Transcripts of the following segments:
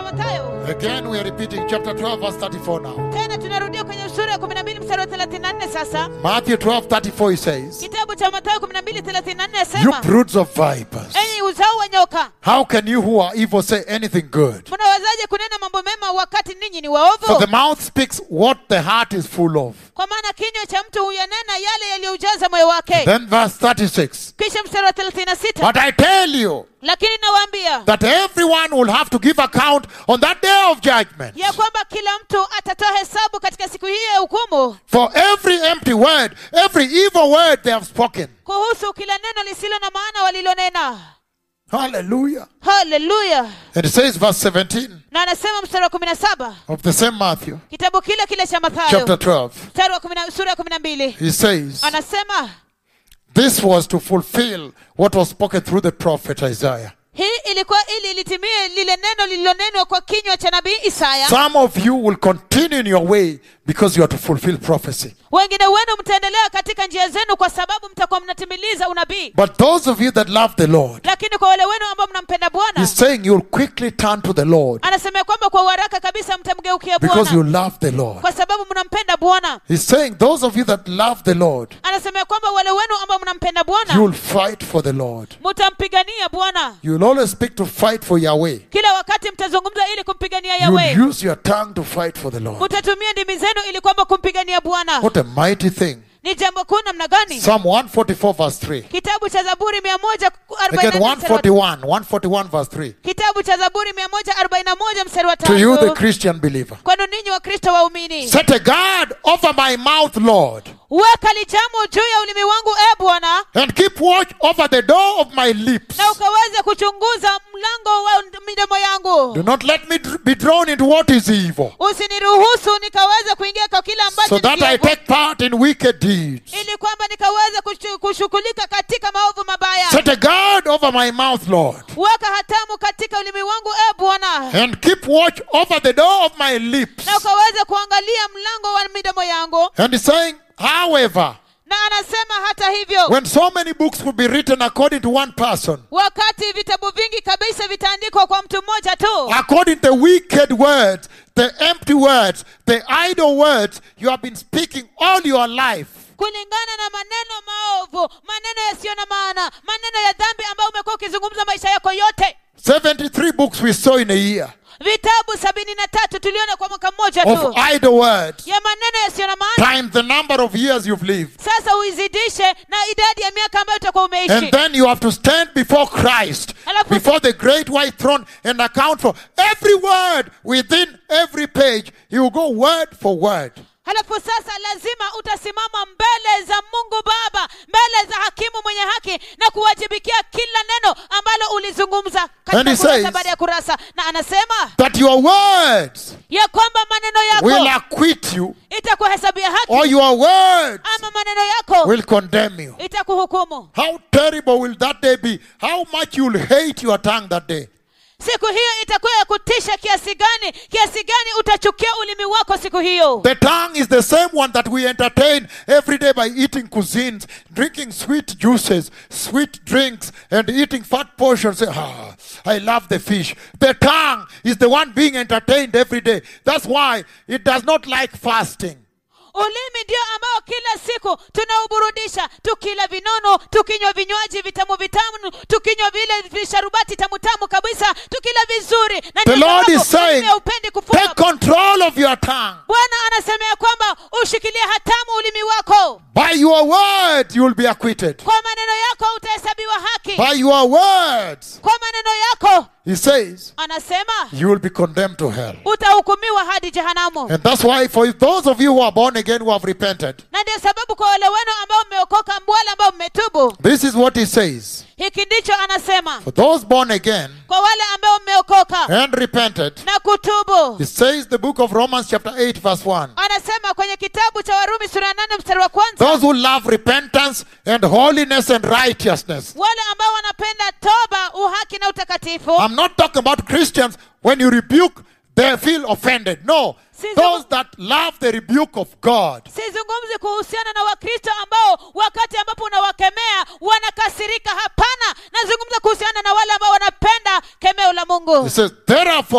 mathayo Again, we are repeating chapter 12, verse 34 now. tena tunarudia kwenye sura ya 12 mstari wa 34 sasa Matthew 12, 34, he says, kitabu cha mathayo 12 34 You yasema broods of vipers, enyi uzao wa nyoka how can you who are evil say anything good? mnawezaje kunena mambo mema wakati ninyi ni For the waovu mouth speaks what the heart is full of. kwa maana kinywa cha mtu huyanena yale yaliyoujaza moyo wake Then verse 36. kisha mstari wa 36 But I tell you lakini nawaambia that everyone will have to give account on that day of judgment. ya kwamba kila mtu atatoa hesabu katika siku hiyo ya hukumu For every empty word, every evil word they have spoken. kuhusu kila neno lisilo na maana walilonena Hallelujah. haleluya And it says, verse 17 na anasema mstari wa 17 of the same Matthew, kitabu kile kile cha chapter mathayo 12. mstari wa kumi na- sura ya 12 He says, anasema This was to fulfill what was spoken through the prophet Isaiah. hii ilikuwa ili litimie lile neno lililonenwa kwa kinywa cha nabii isaya Some of you will continue in your way because you are to fulfill prophecy. wengine wenu mtaendelea katika njia zenu kwa sababu mtakuwa mnatimiliza unabii But those of you that love the Lord, lakini kwa wale wenu ambao mnampenda bwana He's saying you'll quickly turn to the Lord anasema ya kwamba kwa uharaka kabisa mtamgeukia because you bwana love the Lord. kwa sababu mnampenda bwana He's saying those of you that love the Lord, anasema ya kwamba wale wenu ambao mnampenda bwana you'll fight for the Lord. mtampigania bwana You'll always speak to fight for Yahweh. kila wakati mtazungumza ili kumpigania You'll yawe use your tongue to fight for the Lord. mtatumia ndimi zenu ili kwamba kumpigania bwana What a mighty thing. ni jambo kuu namna gani Psalm 144, verse 3. kitabu cha zaburi mia moja Again, arobaini na mstari wa- 141, 141, verse 3. kitabu cha zaburi mia moja arobaini na moja mstari wa To you, the tatu Christian believer. kwenu ninyi wa kristo waumini Set a guard over my mouth, Lord, weka lijamu juu ya ulimi wangu e bwana and keep watch over the door of my lips. na ukaweze kuchunguza mlango wa midomo yangu Do not let me dr- be drawn into what is evil, usiniruhusu nikaweze kuingia kwa kile ambacho so ni that I kiovu, take part in wicked deeds. ili kwamba nikaweze kushu- kushughulika katika maovu mabaya Set a guard over my mouth, Lord, weka hatamu katika ulimi wangu e bwana and keep watch over the door of my lips. na ukaweze kuangalia mlango wa midomo yangu And he's saying, however, na anasema hata hivyo when so many books will be written according to one person, wakati vitabu vingi kabisa vitaandikwa kwa mtu mmoja tu according to the wicked words, the empty words, the idle words you have been speaking all your life, kulingana na maneno maovu maneno yasiyo na maana maneno ya dhambi ambayo umekuwa ukizungumza maisha yako yote 73 books we saw in a year vitabu sabini na tatu tuliona kwa mwaka mmoja of tu idle words, ya maneno yasiyo na maana times the number of years you've lived. sasa uizidishe na idadi ya miaka ambayo utakuwa umeishi And then you have to stand before Christ, Alafu- before the great white throne, and account for every word within every page. He will go word for word. halafu sasa lazima utasimama mbele za mungu baba mbele za hakimu mwenye haki na kuwajibikia kila neno ambalo ulizungumza And katika he kurasa says- baada ya kurasa na anasema That your words ya kwamba maneno will yako acquit you, itakuhesabia haki or your words ama maneno yako will condemn you. itakuhukumu How terrible will that day be? How much you'll hate your tongue that day. siku hiyo itakuwa ya kutisha kiasi gani kiasi gani utachukia ulimi wako siku hiyo The tongue is the same one that we entertain every day by eating cuisines, drinking sweet juices, sweet drinks, and eating fat portions. Say, Ah, I love the fish. The tongue is the one being entertained every day. That's why it does not like fasting. ulimi ndio ambao kila siku tunauburudisha tukila vinono tukinywa vinywaji vitamu vitamu tukinywa vile visharubati tamu tamu kabisa tukila vizuri na The ndio Lord sababu is saying, ulimi haupendi kufunga take control of your tongue. bwana anasema ya kwamba ushikilie hatamu ulimi wako By your words, you will be acquitted. kwa maneno yako utahesabiwa haki By your words, kwa maneno yako he says, anasema you will be condemned to hell. utahukumiwa hadi jehanamu And that's why, for those of you who are born again, who have repented, na ndio sababu kwa wale wenu ambao mmeokoka wale ambao mmetubu this is what he says. hiki ndicho anasema For those born again kwa wale ambao mmeokoka and repented, na kutubu it says the book of Romans, chapter 8, verse 1. anasema kwenye kitabu cha warumi sura ya nane mstari wa kwanza Those who love repentance and holiness and righteousness. wale ambao wanapenda toba uhaki na utakatifu I'm not talking about Christians. When you rebuke, they feel offended. No. Sisi- Those that love the rebuke of God. sizungumzi kuhusiana na wakristo ambao wakati ambapo unawakemea wanakasirika hapana nazungumza kuhusiana na wale ambao wanapenda kemeo la mungu It says, therefore,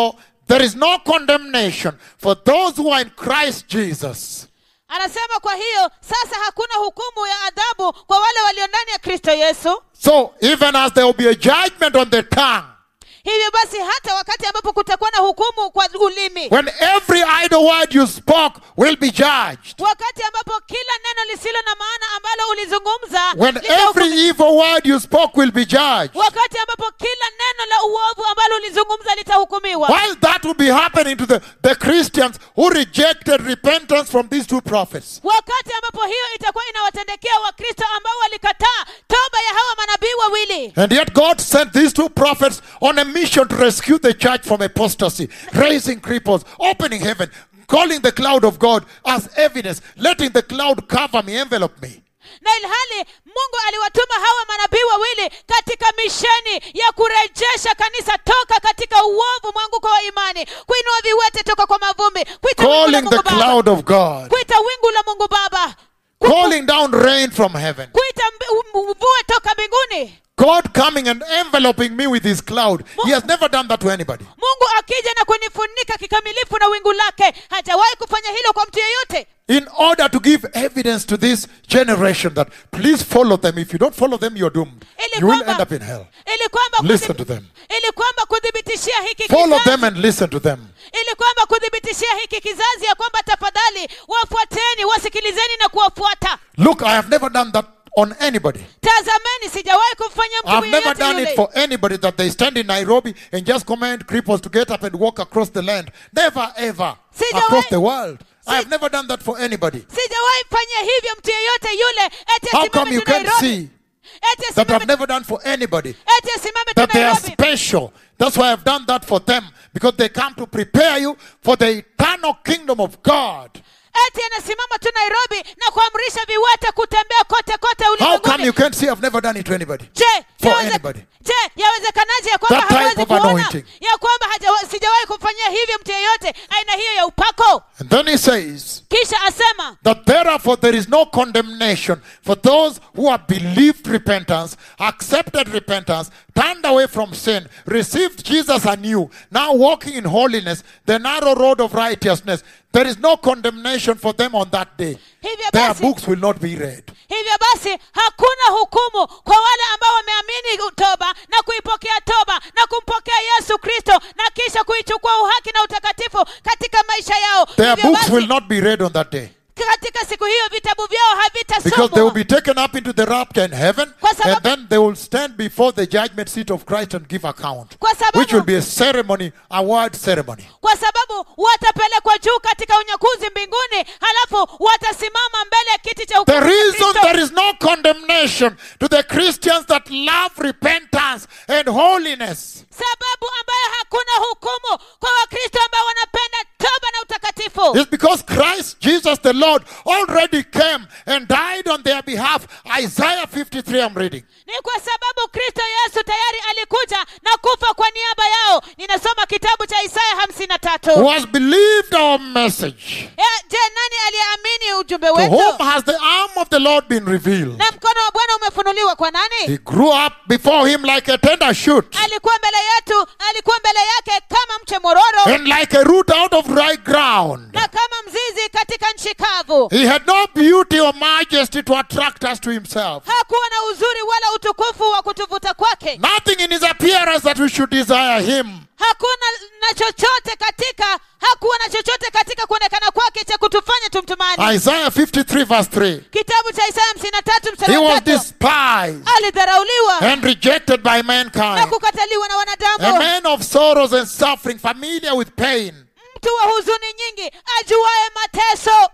there is no condemnation for those who are in Christ Jesus. anasema kwa hiyo sasa hakuna hukumu ya adhabu kwa wale walio ndani ya kristo yesu So even as there will be a judgment on the tongue, hivyo basi hata wakati ambapo kutakuwa na hukumu kwa ulimi when every idle word you spoke will be judged, wakati ambapo kila neno lisilo na maana ambalo ulizungumza when litahukumiwa. every evil word you spoke will be judged, wakati ambapo kila neno la uovu ambalo ulizungumza litahukumiwa while that will be happening to the, the Christians who rejected repentance from these two prophets, wakati ambapo hiyo itakuwa inawatendekea wakristo ambao walikataa toba ya hawa manabii wawili and yet God sent these two prophets on a mission to rescue the church from apostasy, raising cripples, opening heaven, calling the cloud of God as evidence, letting the cloud cover me, envelope me. na ilhali mungu aliwatuma hawa manabii wawili katika misheni ya kurejesha kanisa toka katika uovu mwanguko wa imani kuinua viwete toka kwa mavumbi kuita wingu la calling mungu the baba cloud of God, kuita wingu la mungu baba Ku- calling down rain from heaven. kuita mbi- mvue toka mbinguni God coming and enveloping me with his cloud. He has never done that to anybody. mungu akija na kunifunika kikamilifu na wingu lake hajawahi kufanya hilo kwa mtu yeyote In order to give evidence to this generation that please follow them. If you don't follow them, you're doomed. ili You will kwamba- end up in hell. ili kwamba Listen kudhib- to them. ili kwamba kuthibitishia hiki Follow kizazi them and listen to them. ili kwamba kuthibitishia hiki kizazi ya kwamba tafadhali wafuateni wasikilizeni na kuwafuata Look, I have never done that on anybody. tazameni sijawahi kumfanya mtu I've never yeyote done it yule for anybody that they stand in Nairobi and just command cripples to get up and walk across the land. Never, ever. Sijawahi- Across the world. Si- I've never done that for anybody. sijawahi fanya hivyo mtu yeyote yule eti How come asimame you tu can't nairobi see eti that I've asimame never done for anybody? eti asimame tu that they are nairobi special. That's why I've done that for them because they come to prepare you for the eternal kingdom of God. eti anasimama tu nairobi na kuamrisha viwete kutembea kote kote How come ulimwenguni you can't see I've never done it to anybody? je For yaweze- anybody. je yawezekanaje ya kwamba That type hawezi of kuona anointing. ya kwamba hajawa- sijawahi kumfanyia hivyo mtu yeyote aina hiyo ya upako And then he says kisha asema that therefore there is no condemnation for those who have believed repentance, accepted repentance, turned away from sin, received Jesus anew, now walking in holiness, the narrow road of righteousness. There is no condemnation for them on that day. hivyo Their basi books will not be read. hivyo basi hakuna hukumu kwa wale ambao wameamini toba na kuipokea toba na kumpokea yesu kristo na kisha kuichukua uhaki na utakatifu katika maisha yao Their hivyo books will basi not be read on that day. katika siku hiyo vitabu vyao Because they will havitasomwa be taken up into the rapture in heaven, Kwa sababu- and then they will stand before the judgment seat of Christ and give account, Kwa sababu- which will be a ceremony, award ceremony. kwa sababu watapelekwa juu katika unyakuzi mbinguni halafu watasimama mbele ya kiti cha The hukumu cha reason Kristo. there is no condemnation to the Christians that love repentance and holiness sababu ambayo hakuna hukumu kwa wakristo ambao wanapenda toba na utakatifu is because Christ Jesus the Lord already came and died on their behalf. Isaiah 53, I'm reading. ni kwa sababu kristo yesu tayari alikuja na kufa kwa niaba yao ninasoma kitabu cha isaya hamsini na Who tatu has believed our message? je nani aliyeamini ujumbe To whom wetu has the arm of the Lord been revealed? na mkono wa bwana umefunuliwa kwa nani He grew up before him like a tender shoot. alikuwa mbele yetu alikuwa mbele yake kama mche mororo and like a root out of dry ground. na kama mzizi katika nchi kavu He had no beauty or majesty to attract us to himself. hakuwa na uzuri wala utukufu wa kutuvuta kwake Nothing in his appearance that we should desire him. hakuna na chochote katika hakuwa na chochote katika kuonekana kwake cha kutufanya tumtumani Isaiah 53, verse 3. kitabu cha isaya hamsini na tatu He mstari wa was tatu despised alidharauliwa and rejected by na mankind. kukataliwa na A wanadamu man of sorrows and suffering, familiar with pain. mtu wa huzuni nyingi ajuaye mateso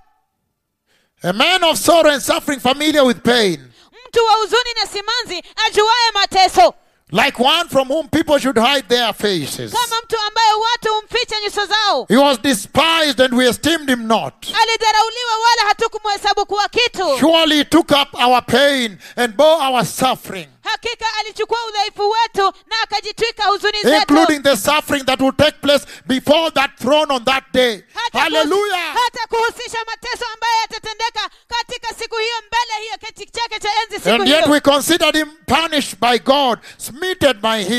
A man of sorrow and suffering, familiar with pain. mtu wa huzuni na simanzi ajuaye mateso Like one from whom people should hide their faces. kama mtu ambaye watu humficha nyuso zao He was despised and we esteemed him not. alidharauliwa wala hatukumhesabu kuwa kitu Surely he took up our pain and bore our suffering. hakika alichukua udhaifu wetu na akajitwika huzuni zetu including the suffering that will take place before that throne on that day. hata, Hallelujah. kuhus- hata kuhusisha mateso ambayo yatatendeka katika siku hiyo mbele hiyo kiti chake cha enzi siku And yet hiyo we considered him punished by God, smitten by him.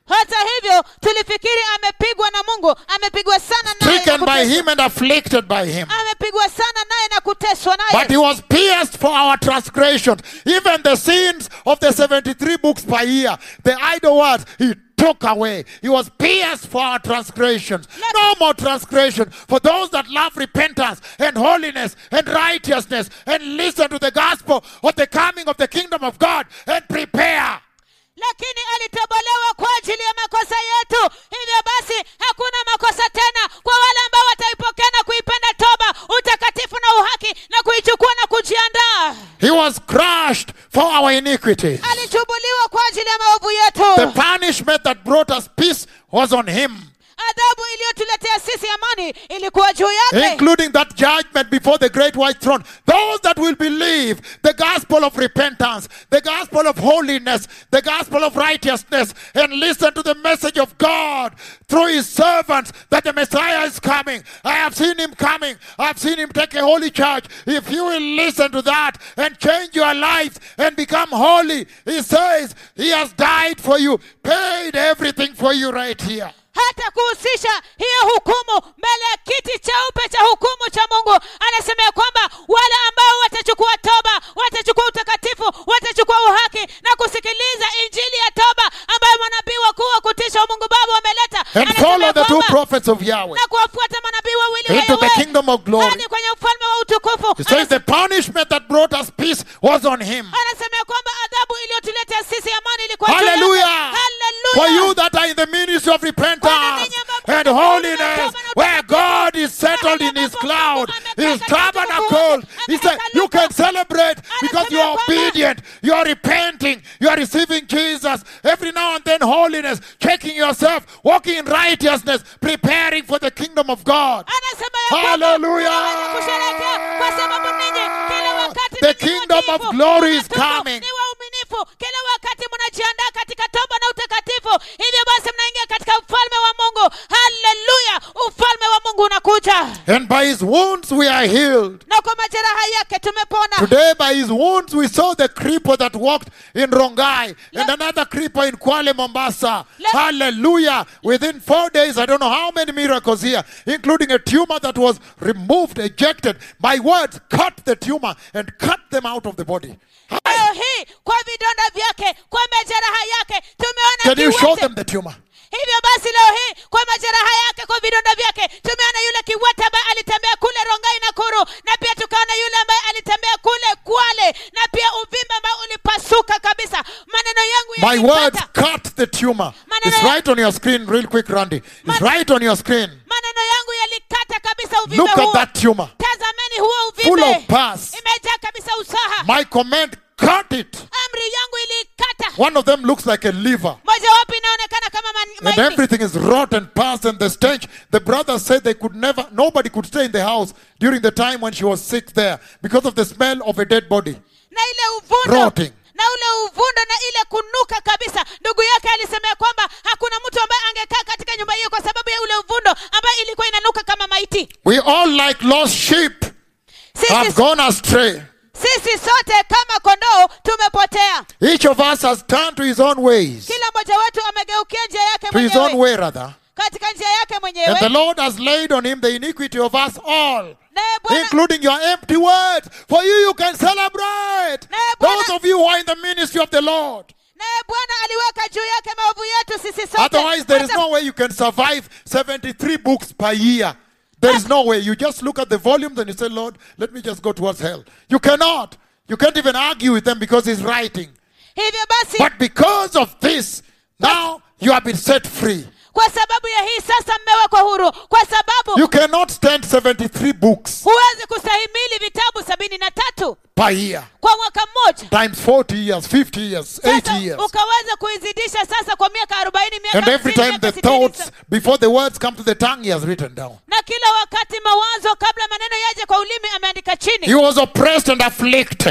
hata hivyo tulifikiri amepigwa na mungu amepigwa sana naye na stricken by kuteswa. him and afflicted by him. amepigwa sana naye na kuteswa But he naye was pierced for our transgressions. Even the sins of the 73 books per year, the idle words, he took away. He was pierced for our transgressions. No more transgression. For those that love repentance and holiness and righteousness and listen to the gospel of the coming of the kingdom of God and prepare. lakini alitobolewa kwa ajili ya makosa yetu hivyo basi hakuna makosa tena kwa wale ambao wataipokea na kuipenda toba utakatifu na uhaki na kuichukua na kujiandaa He was crushed for our iniquities. alichubuliwa kwa ajili ya maovu The yetu punishment that brought us peace was on him. adhabu iliyotuletea sisi amani ilikuwa juu yake including that judgment before the great white throne. Those that will believe the gospel of repentance, the gospel of holiness, the gospel of righteousness, and listen to the message of God through his servants that the Messiah is coming. I have seen him coming. I have seen him take a holy church. If you will listen to that and change your lives and become holy, he says he has died for you, paid everything for you right here. hata kuhusisha hiyo hukumu mbele ya kiti cheupe cha hukumu cha mungu anasema ya kwamba wale ambao watachukua toba watachukua utakatifu watachukua uhaki na kusikiliza injili ya toba ambayo manabii wakuu wa kutisha wa mungu baba wameleta And Anasema follow ya the two kwamba, prophets of Yahweh na kuwafuata manabii wawili wa into the Yahweh kingdom of glory. hadi kwenye ufalme wa utukufu He says the punishment that brought us peace was on him. anasema ya kwamba adhabu iliyotuletea sisi amani ilikuwa juu yake. Hallelujah. For Hallelujah. you that are in the ministry of repentance and holiness, where God is settled in his cloud, his tabernacle. He said, You can celebrate because you are obedient, you are repenting, you are receiving Jesus. Every now and then, holiness, checking yourself, walking in righteousness, preparing for the kingdom of God. anasema ya kwamba Hallelujah. mnaweza kusherehekea kwa sababu ninyi kila wakati The ninyi kingdom of watiifu, glory is mnatubu, coming. ni wauminifu kila wakati mnajiandaa katika toba na utakatifu hivyo basi mnaingia katika ufalme wa mungu haleluya ufalme wa mungu unakuja And by his wounds we are healed. na kwa majeraha yake tumepona Today, by his wounds, we saw the creeper that walked in Rongai and another creeper in Kuala Mombasa. Let- Hallelujah. Within four days, I don't know how many miracles here, including a tumor that was removed, ejected. My words cut the tumor and cut them out of the body. leo hii kwa vidonda vyake kwa majeraha yake tumeona Can you show kiwete. them the tumor? hivyo basi leo hii kwa majeraha yake kwa vidonda vyake tumeona yule kiwete ambaye alitembea kule rongai na kuru na pia tukaona yule ambaye alitembea kule kwale na pia uvimbe ambao ulipasuka kabisa maneno yangu My words yalikata cut the tumor. Maneno It's ya- right on your screen, real quick, Randy. It's Man- right on your screen. maneno yangu yalikata kabisa uvimbe Look at huo that tumor. tazameni huo Full uvimbe of pus. imejaa kabisa usaha My command, cut it. amri yangu iliikata One of them looks like a liver. mojawapo inaonekana kama man- And maiti everything is rotten, past, and the stench. The brothers said they could never, nobody could stay in the house during the time when she was sick there because of the smell of a dead body. na ile uvundo Rotting. na ule uvundo na ile kunuka kabisa ndugu yake alisema ya kwamba hakuna mtu ambaye angekaa katika nyumba hiyo kwa sababu ya ule uvundo ambayo ilikuwa inanuka kama maiti We all, like lost sheep, have sisi, gone astray. sisi sote kama kondoo tumepotea Each of us has turned to his own ways, kila mmoja wetu amegeukia njia yake to his own mwenyewe way, rather. katika njia yake And the mwenyewe Lord has laid on him the iniquity of us all, naye bwana including your empty words. For you, you can celebrate. Naye Bwana- Those of you who are in the ministry of the Lord. naye bwana aliweka juu yake maovu yetu sisi sote Otherwise, there is Hata- no way you can survive 73 books per year. There is no way. You just look at the volumes and you say, Lord, let me just go towards hell. You cannot. You can't even argue with them because he's writing. hivyo basi But because of this, now you have been set free. kwa sababu ya hii sasa mmewekwa huru kwa sababu You cannot stand 73 books huwezi kustahimili vitabu sabini na tatu per year kwa mwaka mmoja times 40 years, 50 years, sasa 80 years. ukaweza kuizidisha sasa kwa miaka arobaini miaka And every 50, time miaka the 60, thoughts, before the words come to the tongue, he has written down. na kila wakati mawazo kabla maneno yaje kwa ulimi ameandika He chini was oppressed and afflicted.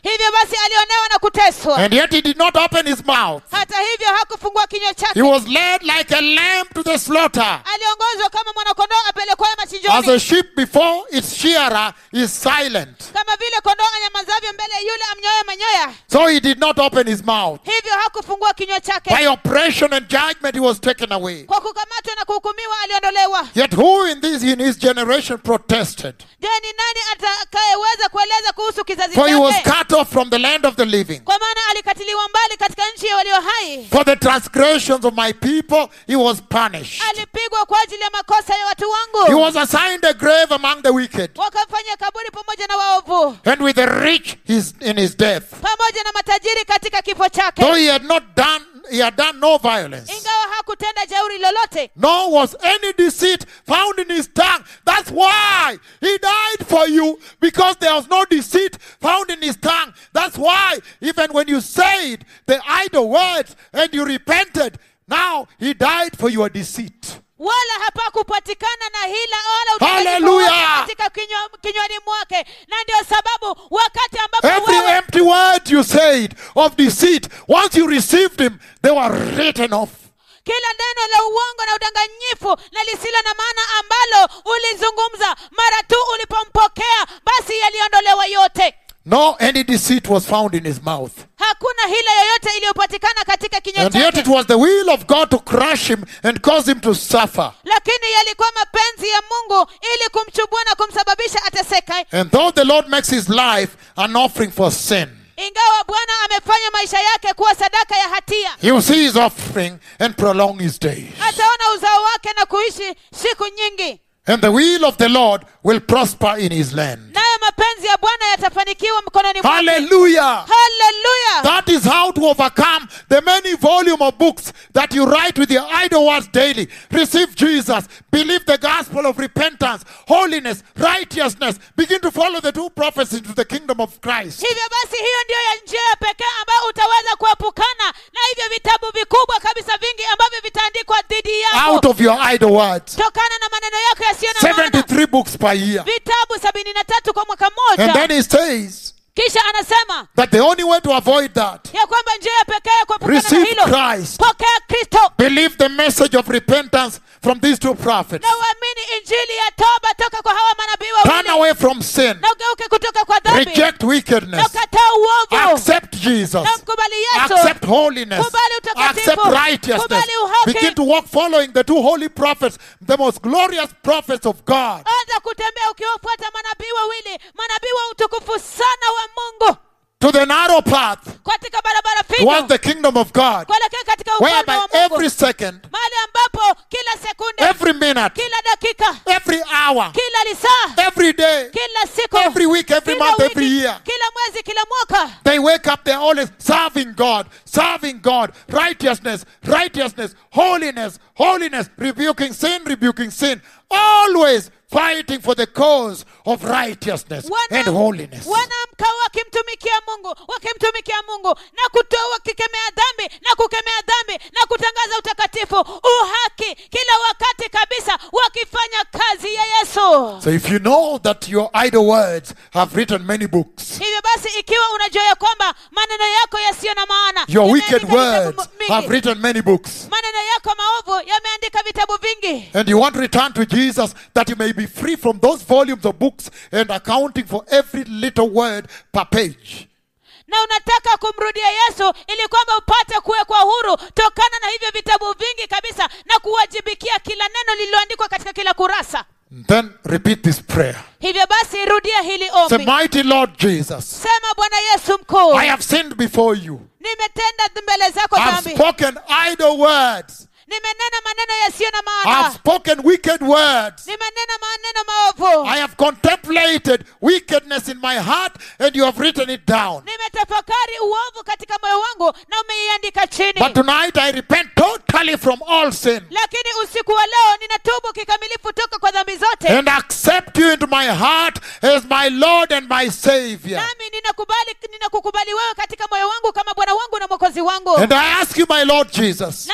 hivyo basi alionewa na kuteswa And yet he did not open his mouth. hata hivyo hakufungua kinywa He chake was led like a lamb to the slaughter. aliongozwa kama mwanakondoo apelekwayo As machinjoni a sheep before its shearer is silent. kama vile kondoo anyamazavyo mbele ya yule amnyoye manyoya So he did not open his mouth. hivyo hakufungua kinywa chake By oppression and judgment he was taken away. kwa kukamatwa na kuhukumiwa aliondolewa Yet who in this in his generation protested? je ni nani atakayeweza kueleza kuhusu kizazi For he was chake cut off from the land of the living. kwa maana alikatiliwa mbali katika nchi ya walio hai For the transgressions of my people he was punished. alipigwa kwa ajili ya makosa ya watu He wangu was assigned a grave among the wicked. wakamfanya kaburi pamoja na waovu And with the rich his, in his death. pamoja na matajiri katika kifo Though chake he had not done he had done no violence. ingawa hakutenda jeuri lolote Nor was any deceit found in his tongue. That's why he died for you, because there was no deceit found in his tongue. That's why, even when you said the idle words and you repented, now he died for your deceit. wala hapakupatikana na hila wala udanganyifu Hallelujah! wote katika kinywa- kinywani mwake na ndio sababu wakati ambapo Every wewe empty word you said of deceit, once you received him, they were written off. kila neno la uongo na udanganyifu na lisilo na maana ambalo ulizungumza mara tu ulipompokea basi yaliondolewa yote No, any deceit was found in his mouth. hakuna hila yoyote iliyopatikana katika kinywa And yet it chake was the will of God to crush him and cause him to suffer. lakini yalikuwa mapenzi ya mungu ili kumchubua na kumsababisha ateseke And though the Lord makes his life an offering for sin, ingawa bwana amefanya maisha yake kuwa sadaka ya hatia he will see his offering and prolong his days. ataona uzao wake na kuishi siku nyingi And the will of the Lord will prosper in his land. nayo mapenzi ya bwana yatafanikiwa mkononi mwake Hallelujah! haleluya That is how to overcome the many volume of books that you write with your idle words daily. Receive Jesus, believe the gospel of repentance, holiness, righteousness. Begin to follow the two prophets into the kingdom of Christ. hivyo basi hiyo ndiyo ya njia ya pekee ambayo utaweza kuepukana na hivyo vitabu vikubwa kabisa vingi ambavyo vitaandikwa dhidi yako Out of your idle words. tokana na maneno yako yasiyo na maana 73 books per year. vitabu sabini na tatu kwa mwaka And mmoja then he says kisha anasema that the only way to avoid that, ya kwamba njia ya pekee ya kuepukana na receive hilo Christ. pokea kristo Believe the message of repentance from these two prophets. na uamini injili ya toba toka kwa hawa manabii Turn wawili away from sin. na ugeuke kutoka kwa dhambi Reject na wickedness. ukataa uovu Accept Jesus. na mkubali yesu Accept holiness. Kubali utakatifu. Accept righteousness. Kubali uhaki. Begin to walk following the two holy prophets, the most glorious prophets of God. anza kutembea ukiwafuata manabii wawili manabii wa utukufu sana wa mungu To the narrow path katika barabara towards finyo the kingdom of God, kuelekea katika ufalme whereby wa every mungu second, mahali ambapo kila sekunde every minute, kila dakika every hour, kila lisaa every day, kila siku every week, every kila month, wiki, every year, kila mwezi kila mwaka They wake up, they're always serving God, serving God, righteousness, righteousness, holiness, holiness, rebuking sin, rebuking sin, always fighting for the cause of righteousness Wana- and holiness. wanaamka wakimtumikia mungu wakimtumikia mungu na kutoa wakikemea dhambi na kukemea dhambi na kutangaza utakatifu uhaki kila wakati kabisa wakifanya kazi ya yesu So if you know that your idle words have written many books, hivyo basi ikiwa unajua ya kwamba maneno yako yasiyo na maana your yameandika wicked vitabu words mingi. have written many books, maneno yako maovu yameandika vitabu vingi and you want to return to Jesus that you may be free from those volumes of books and accounting for every little word per page. na unataka kumrudia yesu ili kwamba upate kuwekwa huru tokana na hivyo vitabu vingi kabisa na kuwajibikia kila neno lililoandikwa katika kila kurasa Then repeat this prayer. hivyo basi rudia hili Say, ombi Mighty Lord Jesus, sema bwana yesu mkuu I have sinned before you. nimetenda mbele zako I've dhambi spoken idle words. nimenena maneno yasiyo na I've maana spoken wicked words. nimenena maneno maovu I have contemplated wickedness in my heart and you have written it down. nimetafakari uovu katika moyo wangu na umeiandika chini But tonight I repent totally from all sin lakini usiku wa leo ninatubu kikamilifu toka kwa dhambi zote and accept you into my heart as my Lord and my Savior. nami ninakubali ninakukubali wewe katika moyo wangu kama bwana wangu na mwokozi wangu And I ask you, my Lord Jesus, nami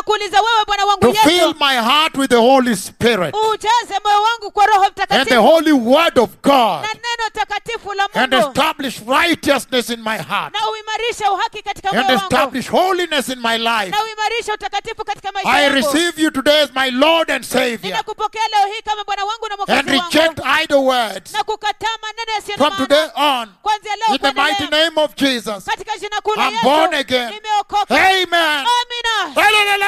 ninakuuliza wewe bwana wangu to fill yesu my heart with the Holy Spirit ujaze moyo wangu kwa roho and the mtakatifu holy word of God na neno takatifu la and mungu establish righteousness in my heart na uimarishe uhaki katika and moyo wangu establish holiness in my life. na uimarishe utakatifu katika maisha I yangu receive you today as my Lord and Savior ninakupokea leo hii kama bwana wangu na and mwokozi reject wangu idle words na kukataa maneno yasiyo na from today maana on. kwanzia leo In the kuendelea. mighty name of Jesus, katika jina kuu la I'm born yesu again. nimeokoka Amen. amina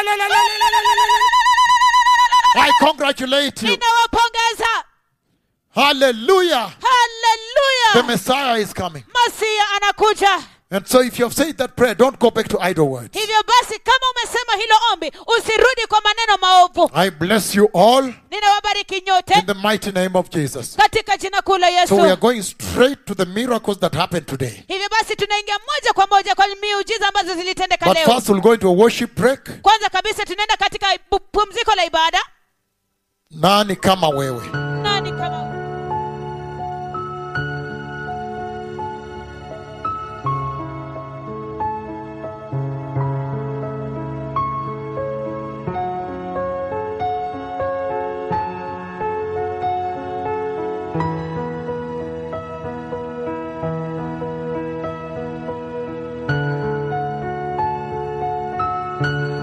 I congratulate you. ninawapongeza Hallelujah. The haleluya Messiah is coming. masia anakuja And so if you have said that prayer, don't go back to idle words. hivyo basi kama umesema hilo ombi usirudi kwa maneno maovu I bless you all ninawabariki in nyote the mighty name of Jesus. katika jina kuu la So we are yesu going straight to the miracles that happened today. hivyo basi tunaingia moja kwa moja kwa miujiza ambazo zilitendeka But leo first, we'll go into a worship break. kwanza kabisa tunaenda katika pu- pumziko la ibada Nani kama wewe? nani kama Hallelujah.